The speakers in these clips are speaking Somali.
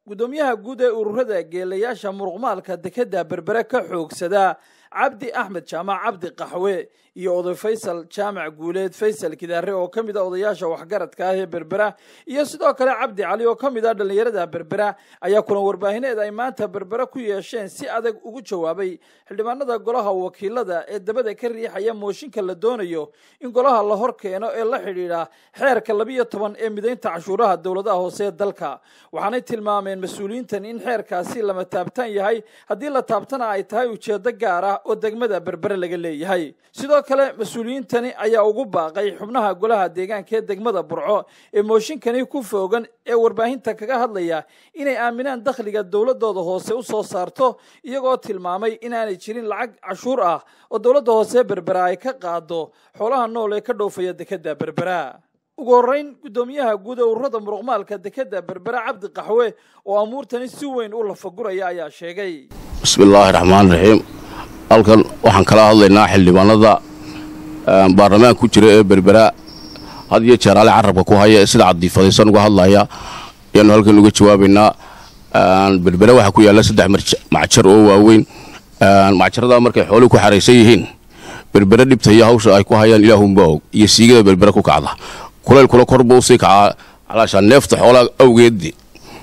gudoomiyaha guud ee ururada geelayaasha muruqmaalka dekedda berbere ka xoogsada cabdi axmed jaamac cabdi qaxwe iyo oday faysal jaamac guuleed faysal kidaare oo ka mid a odayaasha waxgaradka ah ee berbera iyo sidoo kale cabdi cali oo ka mid ah dhallinyarada berbera ayaa kulan warbaahineed ay maanta berbere ku yeesheen si adag ugu jawaabay xildhibaanada golaha wakiilada ee dabada ka riixaya mooshinka la doonayo in golaha la hor keeno ee la xidhiidha xeerka labiyo toban ee midaynta cashuuraha dowladaha hoose ee dalka waxaanay tilmaameen mas-uuliyiintan in xeerkaasi lama taabtaan yahay haddii la taabtana ay tahay ujeedo gaar ah oo degmada berbere laga leeyahay sidoo kale mas-uuliyiintani ayaa ugu baaqay xubnaha golaha deegaanka ee degmada burco ee mooshinkani ku foogan ee warbaahinta kaga hadlaya inay aaminaan dakhliga dowladooda hoose u soo saarto iyagoo tilmaamay inaanay jirin lacag cashuur ah oo dowladda hoose berbera ay ka qaado xoolaha nool ee ka dhoofaya dekedda berbera ugu horreyn guddoomiyaha guud ee ururada muruqmaalka dekedda berbera cabdi qaxwe oo amuurtani si weyn u lafaguraya ayaa sheegay bismillaahi raxmaan raxiim halkan waxaan kala hadlaynaa xildhibaanada baarlamaan ku jira ee berbera had iyo jeer ale carabka ku haya ee sida cadiifadaysan uga hadlaya ayaanu halkan uga jawaabaynaa berbera waxaa ku yaalla saddex macjar oo waaweyn macjaradaa markay xooluhu ku xaraysan yihiin berbere dhibta iyo hawsha ay ku hayaan ilaahunba og iyo siigada berbere ku kacda kulaylkula kor buu usii kacaa calaashaa neefta xoolaa awgeeddi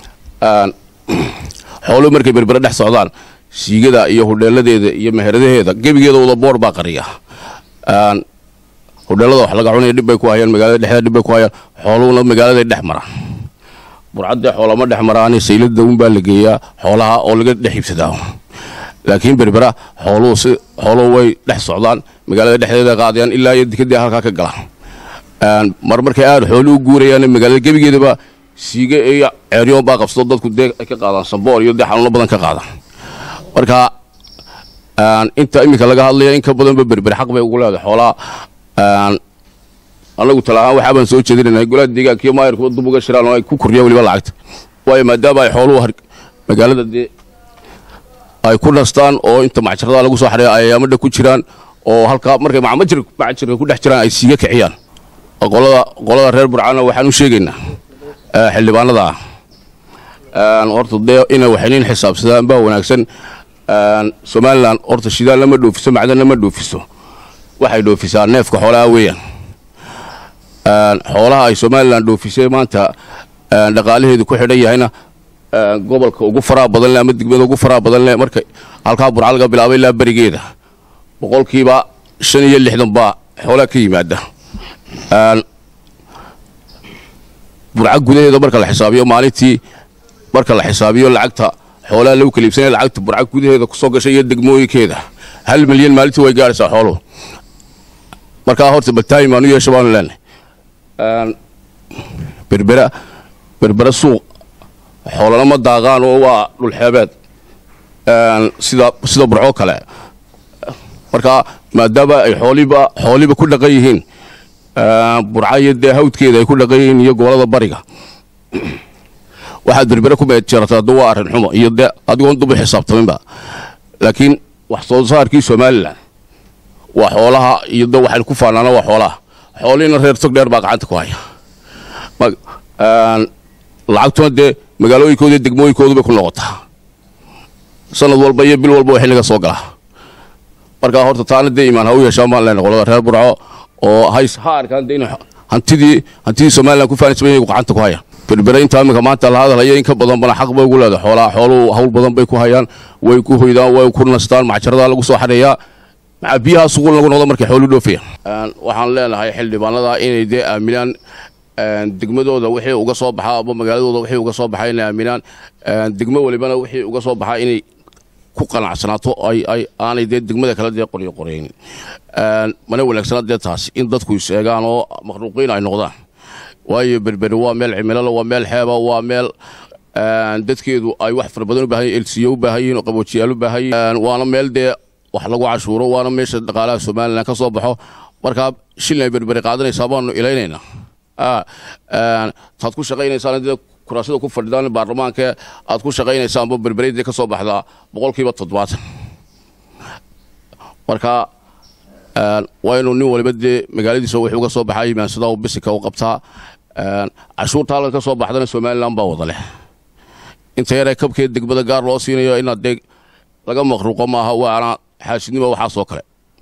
xooluhu markay berbere dhex socdaan siigada iyo hudheeladeeda iyo meheradaheeda gebigeeda wada boor baa qariya hudheelada wax laga cunaya dhibbay ku hayaan magaalada dhexdeeda dhibbay ku hayaan xooluhuna magaaladay dhex maraan burcaddee xoolama dhex maraani saylada unbaa la geeyaa xoolaha oo laga dhex iibsadaa laakiin berbera xooluhu si xooluhu way dhex socdaan magaalada dhexdeeda qaadayaan ilaa iyo dikadii halkaa ka galaan mar markay aad xooluhu guurayaan magaalada gebigeedaba siige iyo ceeryoon baa qabsado dadku dee ay ka qaadaan samboor iyo dee xanuuno badan ka qaadaan marka inta iminka laga hadlaya in ka badanba berber xaq bay ugu leedahay xoolaa anagu talahaan waxaa baan soo jeedinayna golaha deegaankiyo maayarkuba dub uga shiraan oo ay ku kordhiyaan weliba lacagta waayo maadaama ay xooluhu magaalada dee ay ku nastaan oo inta macjarada lagu soo xareeya ay ayaamada ku jiraan oo halkaa markay macmajir macjirka ku dhex jiraan ay siiga kiciyaan qolada qolada reer burcana waxaan u sheegaynaa xildhibaanada ah horta dee inay waxaynin xisaabsadaan baa wanaagsan somalilan horta shidaal lama dhoofiso macdanna ma dhoofiso waxay dhoofisaa neefka xoolaha weeyaan xoolaha ay somalilan dhoofisay maanta dhaqaalaheedu ku xidhan yahayna gobolka ugu faraha badan leh ama degmada ugu faraha badan leh marka halkaa burca laga bilaabay ilaa berigeeda boqolkiiba shan iyo lixdan baa xoolaha ka yimaada burca gudaheeda marka la xisaabiyo maalintii marka la xisaabiyo lacagta xoolaha lagu kala iibsanaya lacagta burca gudaheeda kusoo gashay iyo degmooyinkeeda hal milyan maalintii way gaadhaysaa xooluhu markaa horta baltaayin baan u yeesha baanu leenahay berbera berbera suuq xoolana ma daaqaan oo waa dhulxeebeed sida sida burcoo kale markaa maadaama ay xooliba xooliba ku dhaqan yihiin burca iyo dee hawdkeeda ay ku dhaqan yihiin iyo gobolada bariga waxaad berbere ku meedjeerataa da waa arrin xumo iyo dee adigoon dubu xisaabtaminba laakiin wax soo saarkii somalilan waa xoolaha iyo de waxaynu ku faanaana waa xoolaha xoolihiina reer tog dheer baa gacanta ku haya lacagtuna dee magaalooyinkooda iyo degmooyinkoodu bay ku noqotaa sanad walba iyo bil walba waa xilliga soo galaa markaa horta taana dee imaan ha u yeeshaan baan leenahay qolada reer burco oo hays ha arkaan dee in hantidii hantidii somalilan ku faanaysa iyagu gacanta ku hayaan berbere intaa iminka maanta la hadalhaya in ka badan bana xaq bay ugu leedahay xoolaha xooluhu hawl badan bay ku hayaan way ku hoydaan way ku nastaan macjaradaa lagu soo xareeyaa maxaa biyaha suguul lagu noqdo markay xooluhu dhoofayaan waxaan leenahay xildhibaanada inay dee aaminaan degmadooda wixii uga soo baxaa ama magaaladooda wixii uga soo baxaa inay aaminaan degmo walibana wixii uga soo baxaa inay ku qanacsanaato ay ay aanay dee degmada kale dee qoryo qoraynin mana wanaagsana dee taasi in dadku is eegaan oo makhluuqiin ay noqdaan waayo berberi waa meel cimilala waa meel xeeba waa meel dadkeedu ay wax fara badan u baahan yihin elsiyo u baahan yihin oo qaboojiyaal u baahan yihin waana meel dee wax lagu cashuuro waana meesha dhaqaalaha somalilan ka soo baxo markaa shilin ay berberi qaadanaysaa baanu ilaynaynaa taad ku shaqaynaysaan dee kuraasada ku fadhidaan baarlamaanka aad ku shaqaynaysaanba berbereydee ka soo baxdaa boqolkiiba toddobaatan marka waa inuu nin waliba dee magaaladiisa wixii uga soo baxaa yimaansadaa uu bisika u qabtaa cashuurta halkan ka soo baxdana somalilan baa wada leh inta yaree kabkeed degmada gaar loo siinayo inaad dee laga maqruuqo maaha waana xaasidnimo waxaasoo kale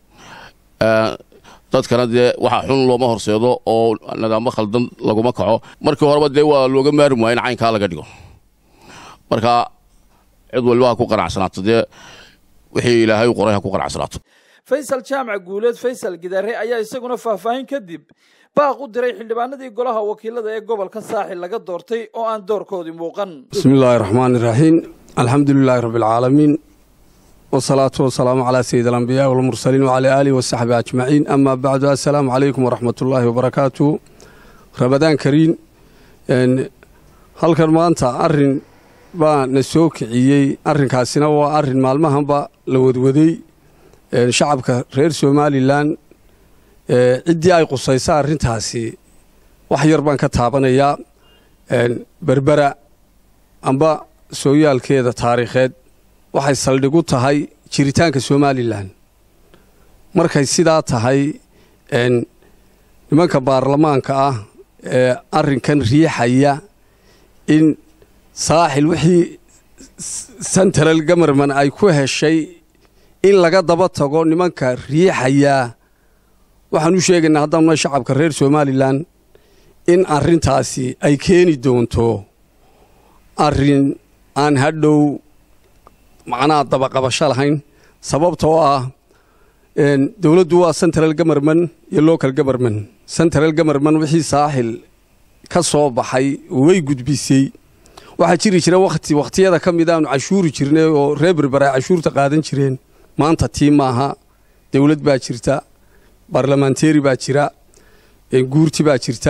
dadkana dee waxa xun looma horseedo oo nidaamo khaldan laguma kaco markii horeba dee waa looga maarmi waaya in caynkaa laga dhigo marka cid waliba ha ku qanacsanaato dee wixii ilaahay u qoray ha ku qanacsanaato faysal jaamac guuleed faysal gidaare ayaa isaguna faahfaahin kadib baaq u diray xildhibaanadii golaha wakiilada ee gobolka saaxil laga doortay oo aan doorkoodii muuqan bismi illaahi raxmaani iraxiim alxamdu lilaahi rabbi alcaalamiin wasalaatu wasalaamu calaa sayid alambiyaai walmursaliin wacalaa aalihi wasaxbi ajmaciin amaa bacdu assalaamu calaykum waraxmatullaahi wabarakaatu rabadaan kariin halkan maanta arrin baa na soo kiciyey arrinkaasina waa arrin maalmahanba la wadwaday shacabka reer somalilan ciddii ay qusaysa arrintaasi wax yar baan ka taabanayaa berbera amba sooyaalkeeda taariikheed waxay saldhig u tahay jiritaanka somalilan markay sidaa tahay nimanka baarlamaanka ah ee arrinkan riixaya in saaxil wixii central gomerman ay ku heshay in laga daba tago nimanka riixayaa waxaan u sheegaynaa haddaanuna shacabka reer somalilan in arrintaasi ay keeni doonto arrin aan hadhow macnaha dabaqabasho lahayn sababtoo ah dowladdu waa central gomerman iyo local gomerman central gomerman wixii saaxil ka soo baxay way gudbisay waxaa jiri jira wakhti wakhtiyada ka mid aanu cashuuri jirnay oo reer berber ay cashuurta qaadan jireen maanta tii maaha dowlad baa jirta barlamanteeri baa jira guurti baa jirta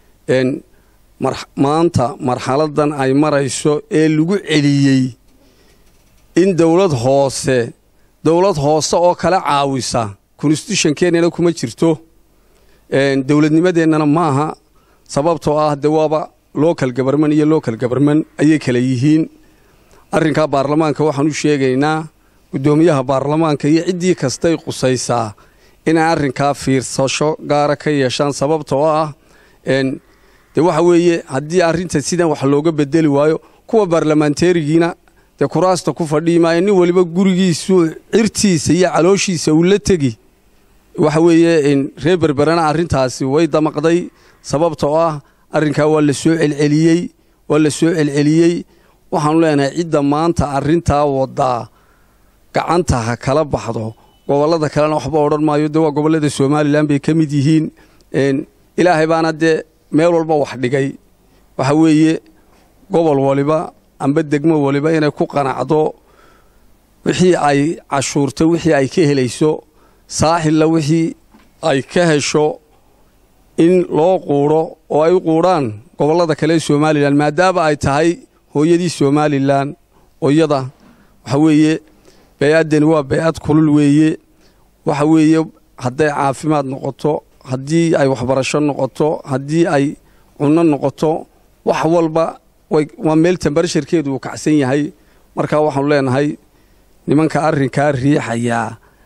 maanta marxaladan ay marayso ee lagu celiyey in dowlad hoose dowlad hoose oo kala caawisa konstitutionkeennana kuma jirto dowladnimadeennana maaha sababtoo ah de waaba local goberman iyo local goberman ayay kala yihiin arrinkaa baarlamaanka waxaan u sheegaynaa guddoomiyaha baarlamaanka iyo ciddii kastay qusaysaa inay arrinkaa fiirsasho gaara ka yeeshaan sababtoo ah de waxa weeye haddii arrinta sidan wax looga bedeli waayo kuwa baarlamaanteerigiina dee kuraasta ku fadhii maayo nin waliba gurigiisu cirtiisa iyo calooshiisa uu la tegi waxa weeye reer berberana arrintaasi way damaqday sababtoo ah arrinkaa waa la soo celceliyey waa la soo celceliyey waxaanu leenahay cidda maanta arrintaa wadaa gacanta ha kala baxdo gobollada kalena waxba odhan maayo dee waa gobollada somalilan bay ka mid yihiin ilaahay baana dee meel walba wax dhigay waxa weeye gobol waliba amba degmo waliba inay ku qanacdo wixii ay cashuurto wixii ay ka helayso saaxilla wixii ay ka hesho in loo quudho oo ay u quudhaan gobollada kale ee somalilan maadaama ay tahay hooyadii somalilan hooyada waxa weeye bay-addani waa bay-ad kulul weeye waxa weeye hadday caafimaad noqoto haddii ay waxbarasho noqoto haddii ay cunno noqoto wax walba waa meel tambarasharkeedu uu kacsan yahay markaa waxaanu leenahay nimanka arrinkaa riixayaa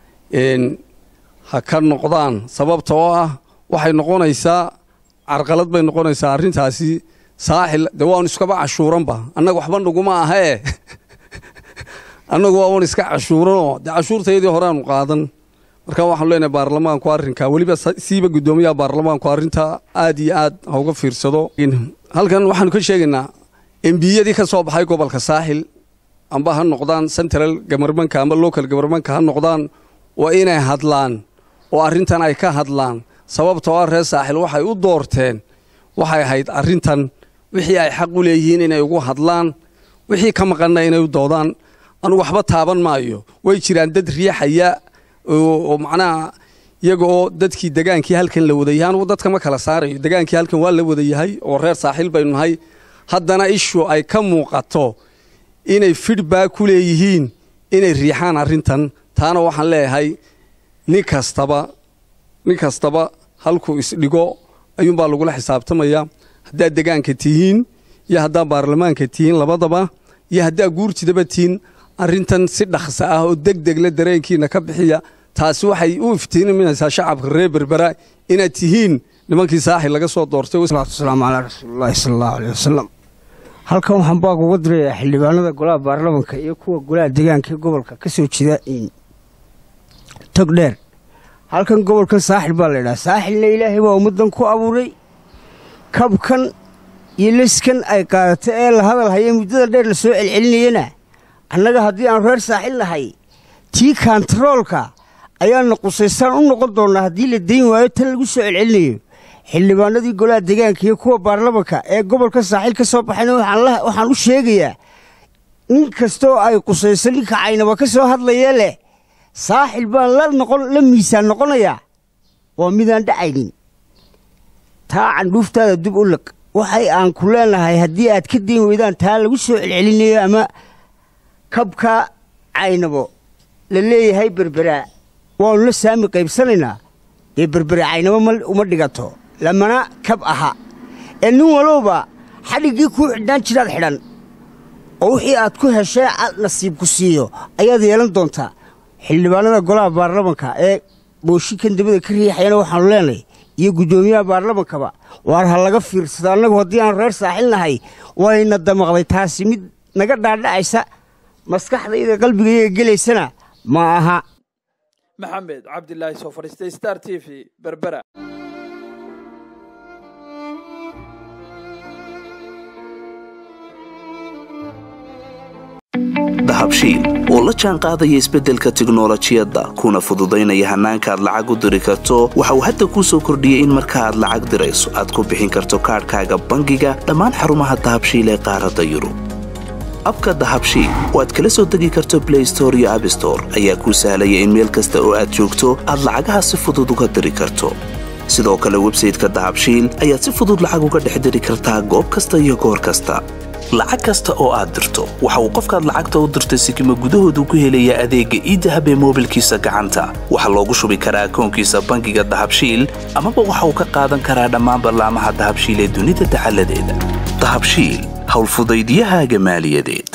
ha ka noqdaan sababta oo ah waxay noqonaysaa carqalad bay noqonaysaa arrintaasi saaxil dee waanu iskaba cashuuranba annaga waxba naguma ahee annagu waaban iska cashuuranoo dee cashuurtayadii horeaanu qaadan markaa waxaanu leenahay baarlamaanku arrinkaa weliba siiba guddoomiyaha baarlamaanku arrintaa aad iyo aad ha uga fiirsado halkan waxaanu ka sheegaynaa embiyadii ka soo baxay gobolka saaxil amba ha noqdaan central gabarmanka amba local gabarmanka ha noqdaan waa inay hadlaan oo arrintan ay ka hadlaan sababtoo ah reer saaxil waxay u doorteen waxay ahayd arrintan wixii ay xaq u leeyihiin inay ugu hadlaan wixii ka maqanna inay u doodaan anugu waxba taaban maayo way jiraan dad riixaya oo macnaha iyaga oo dadkii degaankii halkan la wadayahay anugu dadka ma kala saarayo degaankii halkan waa la wadayahay oo reer saaxiil baynu nahay haddana ishu ay ka muuqato inay fidhbaa ku leeyihiin inay riixaan arrintan taana waxaan leeyahay nin kastaba nin kastaba halkuu isdhigo ayuunbaa lagula xisaabtamayaa haddaad degaanka tihiin iyo haddaad baarlamaanka tihiin labadaba iyo haddaad guurtidaba tihiin arrintan si dhaqsa ah oo deg degle dareenkiina ka bixiya taasi waxay u iftiiniminaysaa shacabka reer berbera inaad tihiin nimankii saaxil laga soo doortay salaamu calaa rasuulilaahi sala allahu aleyh wasalam halkan waxaan baaq uga dirayaa xildhibaanada golaha baarlamanka iyo kuwa golaha deegaanka ee gobolka ka soo jeeda tog dheer halkan gobolkan saaxil baa laydhaha saaxilna ilaahay waa ummaddan ku abuuray kabkan iyo leskan ay qaadatay ee la hadal haya muddada dheer la soo celcelinayana annaga haddii aan reer saaxil nahay tii kantaroolka ayaana qusaysaan u noqon doonnaa haddii la dayn waayo tan lagu soo celcelinayo xildhibaanadii golaha deegaanka iyo kuwa baarlamanka ee gobolka saaxiil ka soo baxayna waxaan u sheegayaa nin kastooo ay qusayso ninka caynaba ka soo hadlayee leh saaxil baan la miisaan noqonayaa waa midaan dhacaynin taa candhuuftaada dib u lag waxay aan ku leenahay haddii aad ka dayn weydaan taa lagu soo celcelinayo ama kabka caynabo la leeyahay berberaa waannu la saami qaybsanaynaa dee berbere caynabo uma dhigato lamana kab aha ee nin walowba xadhiggii kuu xidhnaan jiraad xidhan oo wixii aad ku heshee aad nasiibku siiyo ayaad yeelan doontaa xildhibaanada golaha baarlamanka ee booshinkan dabada ka riixayana waxaannu leenahay iyo guddoomiyaha baarlamankaba waar ha laga fiirsado annagu haddii aan reer saaxil nahay wayna damaqday taasi mid naga dhaadhacaysa maskaxdayda qalbigayga gelaysana ma aha maxamed cabdilaahi soo fadhiistay star t v berbera dahabshiil oo la jaan qaadaya isbeddelka tiknolojiyadda kuna fududaynaya hannaanka aad lacag u diri karto waxa uu hadda kuu soo kordhiyey in marka aad lacag dirayso aad ku bixin karto kaadhkaaga bangiga dhammaan xarumaha dahabshiil ee qaaradda yurub abka dahabshiil oo aad kala soo degi karto blay store iyo abstore ayaa kuu sahlaya in meel kasta oo aad joogto aad lacagaha si fudud uga diri karto sidoo kale websayteka dahabshiil ayaad si fudud lacag uga dhex diri kartaa goob kasta iyo goor kasta lacag kasta oo aad dirto waxa uu qofkaad lacagta u dirtay sikima gudahoodu ku helayaa adeegga iidahab ee moobilkiisa gacanta waxaa loogu shubi karaa akoonkiisa bangiga dahabshiil amaba waxa uu ka qaadan karaa dhammaan ballaamaha dahabshiil ee dunida dacaladeeda dahabshiil howlfudaydiyahaaga maaliyadeed